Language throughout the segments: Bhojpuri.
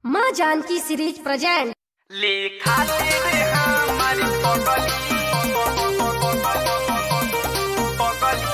माँ जानकी सीरीज प्रेजेंट लिखा तेरे हमारी पगली पगली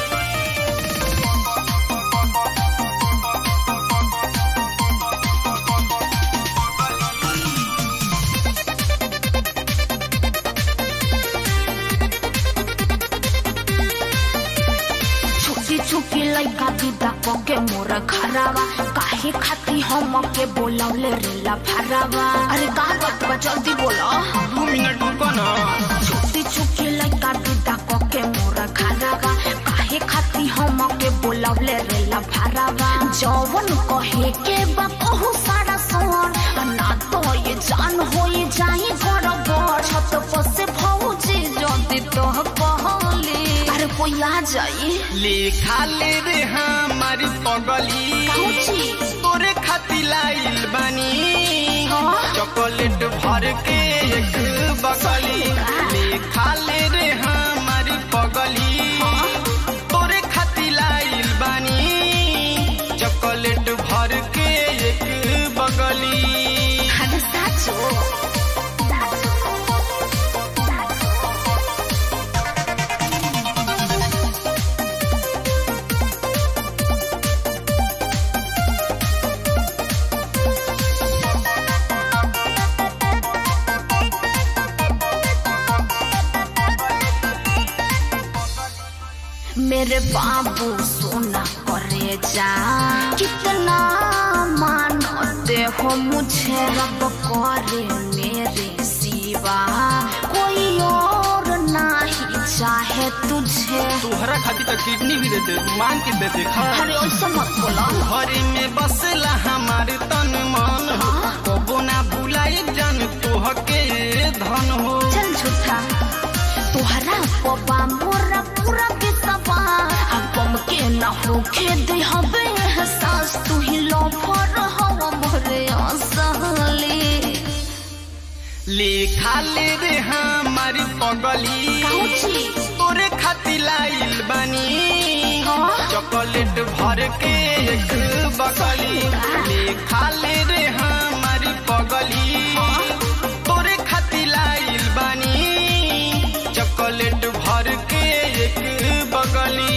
छुकी छुकी लइका दीदा के मोर खरावा काहे खाती हम के बोलवले रेला फरावा अरे का बात बा जल्दी बोलो दू मिनट रुको ना छुकी छुकी लइका दीदा के मोर खरावा काहे खाती हम के बोलवले रेला फरावा जवन कहे के बा कहू सारा सोन ना तो ये जान होई जाई बड़ छत पर से भौजी जल्दी तो कहली अरे कोई आ जाई लिखा ले रे हमारी पगली काउची तोरे खातिर लाइल बानी हाँ? चॉकलेट भर के एक बगली लिखा ले रे हमारी पगली तोरे खातिर लाइल बानी चॉकलेट भर के एक बगली अरे साचो मेरे बाबू सोना करे जा कितना मानते हो मुझे रब करे मेरे सिवा कोई और नहीं चाहे तुझे तोहरा खातिर तो किडनी भी देते मांग के देते खा अरे ऐसा मत बोलो घरे में बसला हमार तन मन हो कबो ना भुलाई जान तोह के धन हो चल झूठा तोहरा पपा मोरा पूरा के सवा हम के न होखे दे हबे एहसास तू ही लो फर हवा मोरे असहली लिखा ले रे हमारी पगली काउची तोरे खातिर लाइल बानी हाँ? चॉकलेट भर के एक बगली लिखा ले रे हमारी पगली तोरे खातिर लाइल बानी चॉकलेट भर के एक बगली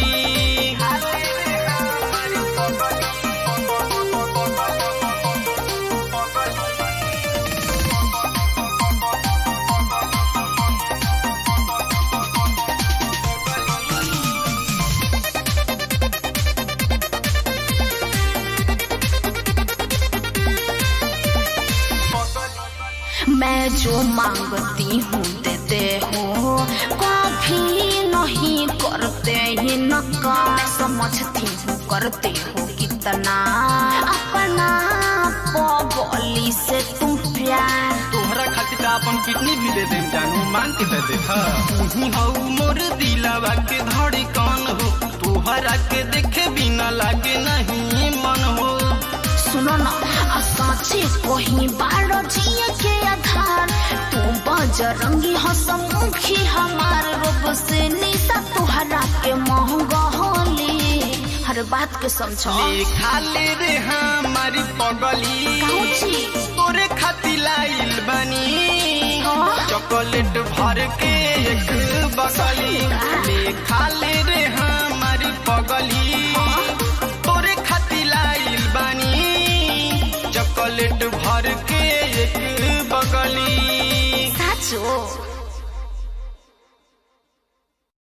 मैं जो मांगती हूँ देते हो कभी नहीं करते ही नका मैं समझती हूँ करते हो कितना अपना बोली से तुम प्यार तोहरा खातिर का अपन किडनी भी दे देम जानू मांग के दे दे तू हऊ मोर दिलवा के धड़कन हो तोहरा के देखे बिना लागे नहीं मन हो सुनो ना असाचे कोही बारो जिए के आधार तू बजरंगी हसमुखी हमार रूप से निशा तुहरा के महंगा होली हर बात के समझो लिखा ले रे हमारी पगली काउची तोरे खातिर लाइल बानी हाँ? चॉकलेट भर के एक बगली लिखा ले रे हमारी पगली तोरे खातिर लाइल बानी चॉकलेट भर के एक बगली साचो